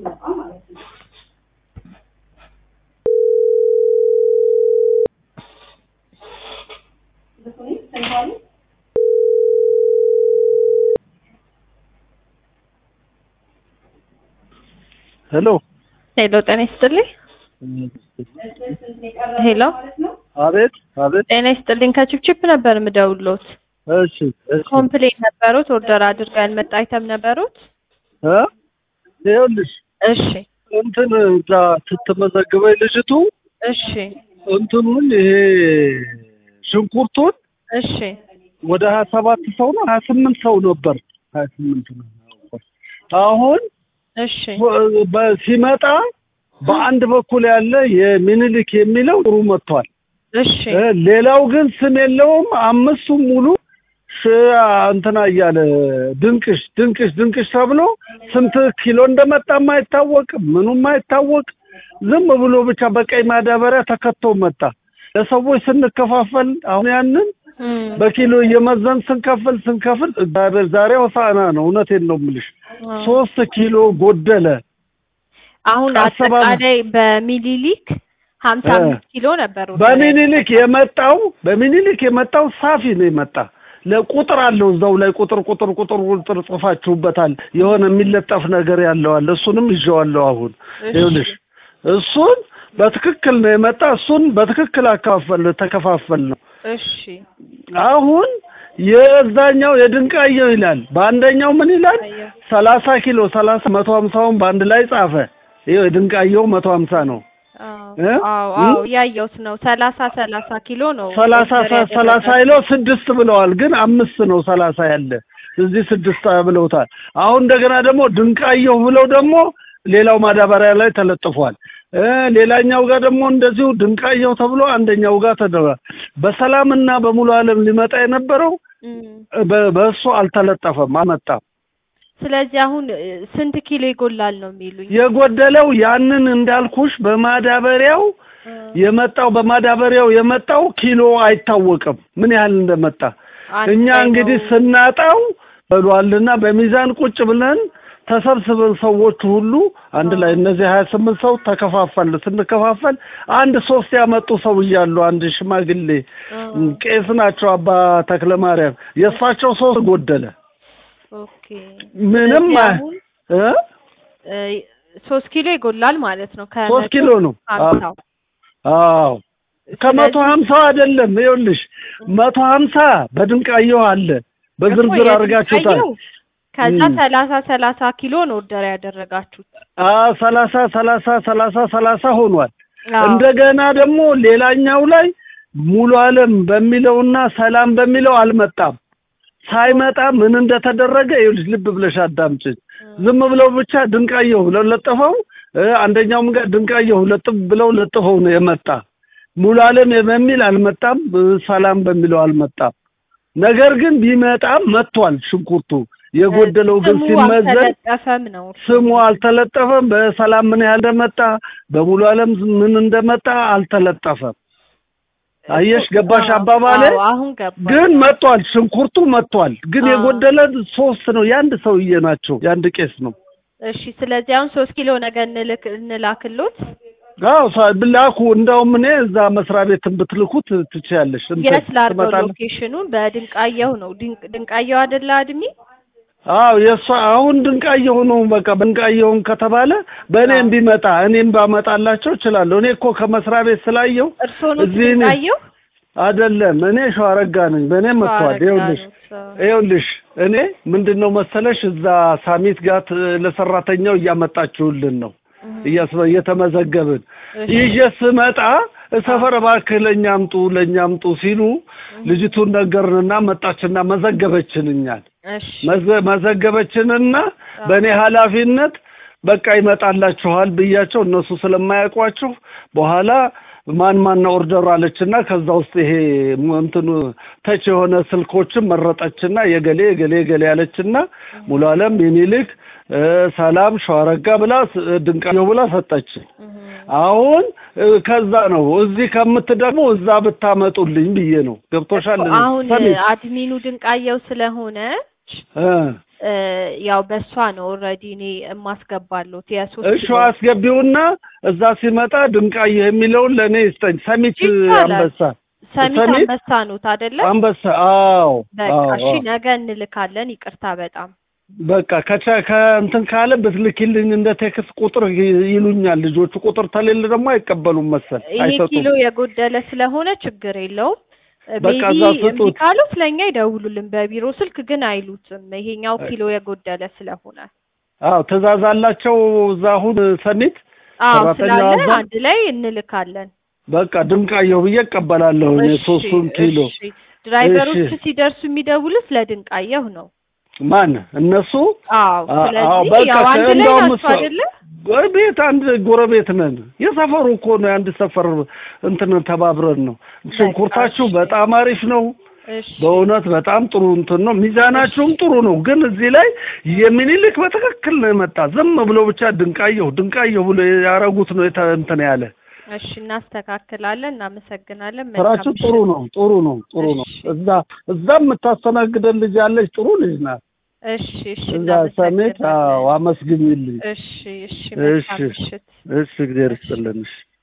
ሲመጣ ማለት ነው። ልኩኒ ሰንታሊ ሄሎ ሄሎ ጤና ይስጥልኝ። ሄሎ አቤት አቤት ጤና ይስጥልኝ። ከችፕችፕ ነበር የምደውልዎት። እሺ እሺ ኮምፕሌን ነበሩት? ኦርደር አድርጋ ያልመጣ አይተም ነበሩት? እ ይኸውልሽ እሺ እንትን እዛ ስትመዘግበኝ ልጅቱ እሺ እንትኑን ይሄ ሽንኩርቱን እሺ ወደ ሀያ ሰባት ሰው ነው ሀያ ስምንት ሰው ነበር ሀያ ስምንት ነው አሁን እሺ በ- ሲመጣ በአንድ በኩል ያለ የሚኒሊክ የሚለው ጥሩ መጥቷል እሺ እ ሌላው ግን ስም የለውም አምስቱም ሙሉ ሽ እንትና እያለ ድንቅሽ ድንቅሽ ድንቅሽ ተብሎ ስንት ኪሎ እንደመጣ ማይታወቅ ምኑም ማይታወቅ ዝም ብሎ ብቻ በቀይ ማዳበሪያ ተከቶ መጣ ለሰዎች ስንከፋፈል አሁን ያንን እም፣ በኪሎ እየመዘን ስንከፍል ስንከፍል እግዚአብሔር ዛሬ ሆሳዕና ነው እውነቴን ነው የምልሽ አዎ። ሶስት ኪሎ ጎደለ አሁን አሰባ- አጠቃላይ በሚሊሊክ ሀምሳ እ። አምስት ኪሎ ነበር order በሚኒሊክ የመጣው በሚኒሊክ የመጣው ሳፊ ነው የመጣ ለቁጥር አለው እዛው ላይ ቁጥር ቁጥር ቁጥር ቁጥር ጽፋችሁበታል የሆነ የሚለጠፍ ነገር ያለው አለ እሱንም ይዤዋለሁ አሁን እሺ። ይኸውልሽ እሱን በትክክል ነው የመጣ እሱን በትክክል አካፈል ተከፋፈል ነው እሺ አሁን የዛኛው የድንቃየው ይላል በአንደኛው ምን ይላል አየሁ። ሰላሳ ኪሎ ሰላሳ መቶ ሀምሳውን በአንድ ላይ ጻፈ ይኸው የድንቃየው መቶ ሀምሳ ነው አዎ እ? አዎ እም? አዎ ያየሁት ነው። ሰላሳ ሰላሳ ኪሎ ነው ሰላሳ order ሰላሳ ያደረጋችሁት። ይለው ስድስት ብለዋል፣ ግን አምስት ነው ሰላሳ ያለ እዚህ ስድስት ብለውታል። አሁን እንደገና ደግሞ ድንቃየሁ ብለው ደግሞ ሌላው ማዳበሪያ ላይ ተለጥፏል። እ ሌላኛው ጋር ደግሞ እንደዚሁ ድንቃየሁ ተብሎ አንደኛው ጋር ተደርጓል። በሰላምና በሙሉ ዓለም ሊመጣ የነበረው እም። በ- በእሱ አልተለጠፈም፣ አልመጣም። ስለዚህ አሁን እ፣ ስንት ኪሎ ይጎላል ነው የሚሉኝ? የጎደለው ያንን እንዳልኩሽ በማዳበሪያው እ፣ የመጣው በማዳበሪያው የመጣው ኪሎ አይታወቅም ምን ያህል እንደመጣ አንድ እኛ ላይ እንግዲህ ነው። ስናጣው በሏልና በሚዛን ቁጭ ብለን ተሰብስበን ሰዎች ሁሉ አንድ ላይ እነዚህ ሀያ ስምንት ሰው ተከፋፈል ስንከፋፈል አንድ ሶስት ያመጡ ሰው እያሉ አንድ ሽማግሌ እ፣ ቄስ ናቸው አባ ተክለ ማርያም የእሳቸው ሶስት ጎደለ ኦኬ ምንም ስለዚህ አ- አሁን እ እ፣ ሶስት ኪሎ ይጎላል ማለት ነው። ሶስት ከመቶ ኪሎ ነው ሀምሳው አዎ ከመቶ ስለዚህ- ሀምሳው አይደለም ይኸውልሽ መቶ ሀምሳ በድንቃየው አለ በዝርዝር እኮ አድርጋችሁታል የድንጋየው ከዛ እም። ሰላሳ ሰላሳ ኪሎ ነው ኦርደር ያደረጋችሁት። አ ሰላሳ ሰላሳ ሰላሳ ሰላሳ ሆኗል። አዎ። እንደገና ደግሞ ሌላኛው ላይ ሙሉ ዓለም በሚለውና ሰላም በሚለው አልመጣም። ሳይመጣ ምን እንደተደረገ ይኸውልሽ ልብ ብለሽ አዳምጪኝ። ዝም ብለው ብቻ ድንቃየሁ ብለው ለጥፈው እ አንደኛውም ጋር ድንቃየሁ ለጥፍ ብለው ለጥፈው ነው የመጣ። ሙሉ ዓለም በሚል አልመጣም፣ እ ሰላም በሚለው አልመጣም። ነገር ግን ቢመጣም መጥቷል ሽንኩርቱ። የጎደለው ግን ስሙ ሲመዘን አልተለጠፈም ነው። ስሙ አልተለጠፈም። በሰላም ምን ያህል እንደመጣ በሙሉ ዓለም ምን እንደመጣ አልተለጠፈም። አየሽ ገባሽ አዎ፣ አባባሌ? አዎ፣ አሁን ገባ። ግን መጥቷል፣ ሽንኩርቱ መጥቷል። ግን አዎ። የጎደለ ሶስት ነው። የአንድ ሰውዬ ናቸው፣ የአንድ ቄስ ነው። እሺ፣ ስለዚህ አሁን ሶስት ኪሎ ነገ እንልክ እንላክሎት። አዎ ሳ- ብላኩ። እንደውም እኔ እዛ መስሪያ ቤትን ብትልኩት ትችያለሽ። እንትን የት ላድርገው? ትመጣለህ? ሎኬሽኑን በድንቃየው ነው። ድንቅ ድንቃየው አይደለ አድሚ? አዎ የእሷ አሁን ድንቃየሁ ነው። በቃ ድንቃየሁን ከተባለ በእኔ አዎ። እንዲመጣ እኔም ባመጣላቸው እችላለሁ። እኔ እኮ ከመስሪያ ቤት ስላየው እርስዎ ነው እዚህ እኔ- ድንቃየው? አይደለም እኔ ሸዋረጋ ነኝ። በእኔ መጥቷል። ሸዋረጋ ይኸውልሽ ነው ሰው። ይኸውልሽ እኔ ምንድን ነው መሰለሽ እዛ ሳሚት ጋር ት- ለሰራተኛው እያመጣችሁልን ነው እያስበ- እየተመዘገብን እሺ። ይዤ ስመጣ ሰፈር እባክህ ለእኛ አምጡ ለእኛ አምጡ ሲሉ ልጅቱን ነገርንና መጣችና መዘገበችን እኛን እሺ መዘ- መዘገበችንና በእኔ ኃላፊነት በቃ ይመጣላችኋል ብያቸው እነሱ ስለማያውቋችሁ በኋላ ማን ማን ነው ኦርደር አለችና ከዛ ውስጥ ይሄ ሙ- እንትኑ ተች የሆነ ስልኮችን መረጠችና የገሌ የገሌ የገሌ ያለችና ሙሉ አለም ሚኒልክ እ፣ ሰላም ሸዋረጋ ብላ ስ- ድንቃየሁ ብላ ሰጠች። አሁን እ፣ ከዛ ነው እዚህ ከምትደግሞ እዛ ብታመጡልኝ ብዬ ነው። ገብቶሻል? አሁን ሰሚት አድሚኑ ድንቃየው ስለሆነች እ እ ያው በእሷ ነው ኦልሬዲ እኔ የማስገባሉት የሶስት እሺ ኪሎ አስገቢውና እዛ ሲመጣ ድንቃዬ የሚለውን ለእኔ ይስጠኝ። ሰሚት ይቻላል። አንበሳ ሰሚት ሰሚት? አንበሳ ኑት አይደለ? አንበሳ አዎ በቃ አዎ እሺ አዎ። ነገ እንልካለን። ይቅርታ በጣም በቃ ከቻ ከእንትን ካለ ብትልኪልኝ እንደ ቴክስት ቁጥር ይ- ይሉኛል ልጆቹ። ቁጥር ተሌለ ደግሞ አይቀበሉም መሰል ይሄ አይሰጡም። ኪሎ የጎደለ ስለሆነ ችግር የለውም። በቃ ሜቢ እዛ እምቢ ስጡት። ካሉት ለእኛ ይደውሉልን በቢሮ ስልክ ግን አይሉትም። ይሄኛው ኪሎ የጎደለ ስለሆነ አዎ ትእዛዝ አላቸው እዛ አሁን ሰሚት አዎ ሰራተኛ ስላለ አዛ አንድ ላይ እንልካለን። በቃ ድንቃየሁ ብዬ እቀበላለሁ እኔ እሺ ሶስቱን ኪሎ። እሺ። ድራይቨሮች እሺ። ሲደርሱ የሚደውሉት ለድንቃየሁ ነው። ማን እነሱ? አዎ አ- አዎ ስለዚህ በቃ ያው አንድ ላይ እንደውም ናቸው እሷ- አይደለ? ቤት አንድ ጎረቤት ነን። የሰፈሩ እኮ ነው የአንድ ሰፈር እንትን ተባብረን ነው። ሽንኩርታችሁ እሺ። በጣም አሪፍ ነው። እሺ በእውነት በጣም ጥሩ እንትን ነው። ሚዛናችሁም ጥሩ ነው። ግን እዚህ ላይ የሚኒልክ በትክክል ነው የመጣ። ዝም ብሎ ብቻ ድንቃየሁ ድንቃየሁ ብሎ ያረጉት ነው የተ- እንትን ያለ እሺ እናስተካክላለን። እናመሰግናለን። ስራችሁ መልካም ጥሩ ምሽት። ነው ጥሩ ነው ጥሩ ነው። እሺ። እዛ እዛ የምታስተናግደን ልጅ ያለች ጥሩ ልጅ ናት። እሺ እሺ እዛ ሰሜት አዎ፣ እናመሰግናለን። አመስግኝልኝ። እሺ እሺ መልካም እሺ ምሽት። እሺ፣ እግዚአብሔር ይስጥልን። እሺ